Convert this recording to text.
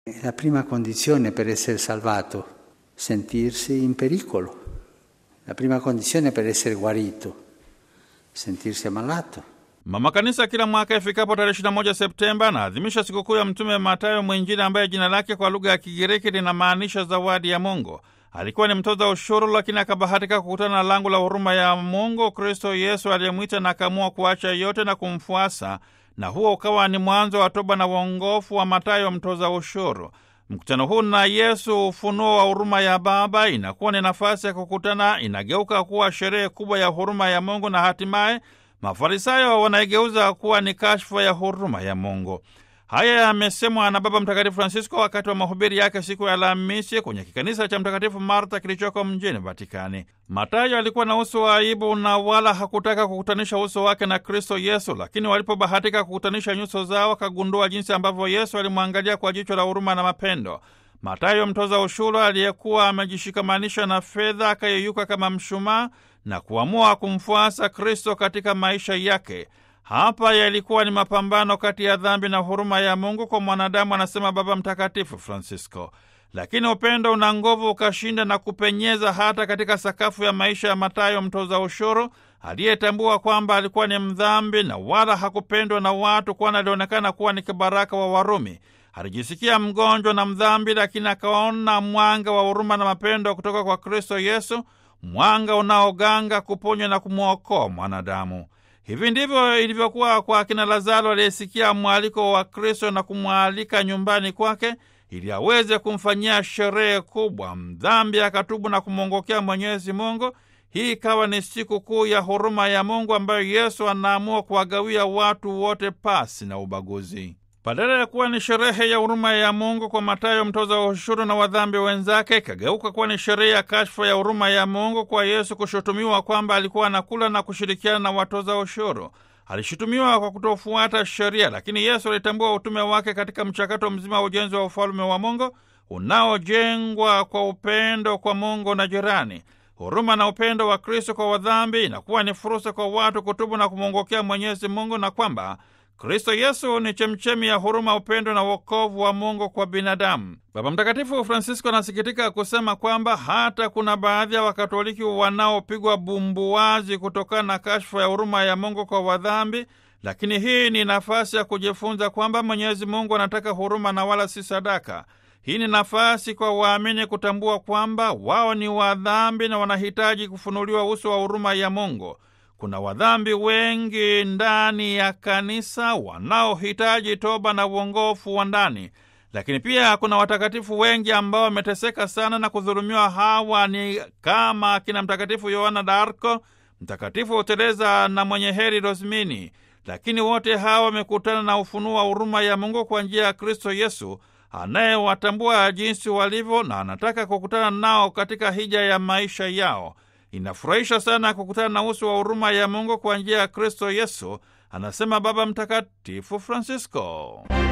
La prima condizione per essere salvato, sentirsi in pericolo. La prima condizione per essere guarito, sentirsi ammalato. Mama Kanisa kila mwaka ifikapo tarehe 21 Septemba anaadhimisha sikukuu ya Mtume Matayo Mwinjili, ambaye jina lake kwa lugha ya Kigiriki linamaanisha zawadi ya Mungu. Alikuwa ni mtoza ushuru, lakini akabahatika kukutana na lango la huruma ya Mungu, Kristo Yesu aliyemwita na akaamua kuacha yote na kumfuasa, na huo ukawa ni mwanzo wa toba na uongofu wa Matayo mtoza ushuru. Mkutano huu na Yesu, ufunuo wa huruma ya Baba, inakuwa ni nafasi ya kukutana, inageuka kuwa sherehe kubwa ya huruma ya Mungu na hatimaye Mafarisayo wanaigeuza kuwa ni kashfa ya huruma ya Mungu. Haya yamesemwa na Baba Mtakatifu Francisco wakati wa mahubiri yake siku ya Alhamisi kwenye kikanisa cha Mtakatifu Marta kilichoko mjini Vatikani. Matayo alikuwa na uso wa aibu na wala hakutaka kukutanisha uso wake na Kristo Yesu, lakini walipobahatika kukutanisha nyuso zao, akagundua jinsi ambavyo Yesu alimwangalia kwa jicho la huruma na mapendo. Matayo mtoza ushuru aliyekuwa amejishikamanisha na fedha akayeyuka kama mshumaa na kuamua kumfuasa Kristo katika maisha yake. Hapa yalikuwa ni mapambano kati ya dhambi na huruma ya Mungu kwa mwanadamu, anasema Baba Mtakatifu Francisco. Lakini upendo una nguvu ukashinda na kupenyeza hata katika sakafu ya maisha ya Matayo mtoza ushuru, aliyetambua kwamba alikuwa ni mdhambi na wala hakupendwa na watu, kwani alionekana kuwa ni kibaraka wa Warumi. Alijisikia mgonjwa na mdhambi, lakini akaona mwanga wa huruma na mapendo kutoka kwa Kristo Yesu, mwanga unaoganga kuponya na kumwokoa mwanadamu. Hivi ndivyo ilivyokuwa kwa akina Lazaro aliyesikia mwaliko wa Kristo na kumwalika nyumbani kwake ili aweze kumfanyia sherehe kubwa. Mdhambi akatubu na kumwongokea Mwenyezi Mungu. Hii ikawa ni siku kuu ya huruma ya Mungu ambayo Yesu anaamua kuwagawia watu wote pasi na ubaguzi. Badala ya kuwa ni sherehe ya huruma ya Mungu kwa Matayo mtoza wa ushuru na wadhambi wenzake, ikageuka kuwa ni sherehe ya kashfa ya huruma ya Mungu kwa Yesu kushutumiwa kwamba alikuwa anakula na kushirikiana na watoza ushuru. Alishutumiwa kwa kutofuata sheria, lakini Yesu alitambua utume wake katika mchakato mzima wa ujenzi wa ufalme wa Mungu unaojengwa kwa upendo kwa Mungu na jirani. Huruma na upendo wa Kristo kwa wadhambi inakuwa ni fursa kwa watu kutubu na kumwongokea Mwenyezi Mungu na kwamba Kristo Yesu ni chemchemi ya huruma, upendo na wokovu wa Mungu kwa binadamu. Baba Mtakatifu Francisco anasikitika kusema kwamba hata kuna baadhi ya Wakatoliki wanaopigwa bumbuwazi kutokana na kashfa ya huruma ya Mungu kwa wadhambi, lakini hii ni nafasi ya kujifunza kwamba Mwenyezi Mungu anataka huruma na wala si sadaka. Hii ni nafasi kwa waamini kutambua kwamba wao ni wadhambi na wanahitaji kufunuliwa uso wa huruma ya Mungu. Kuna wadhambi wengi ndani ya kanisa wanaohitaji toba na uongofu wa ndani, lakini pia kuna watakatifu wengi ambao wameteseka sana na kudhulumiwa. Hawa ni kama akina Mtakatifu Yohana d'Arco, Mtakatifu Teresa na mwenye heri Rosmini, lakini wote hawa wamekutana na ufunuo wa huruma ya Mungu kwa njia ya Kristo Yesu anayewatambua jinsi walivyo na anataka kukutana nao katika hija ya maisha yao. Inafurahisha sana kukutana na uso wa huruma ya Mungu kwa njia ya Kristo Yesu, anasema Baba Mtakatifu Francisco.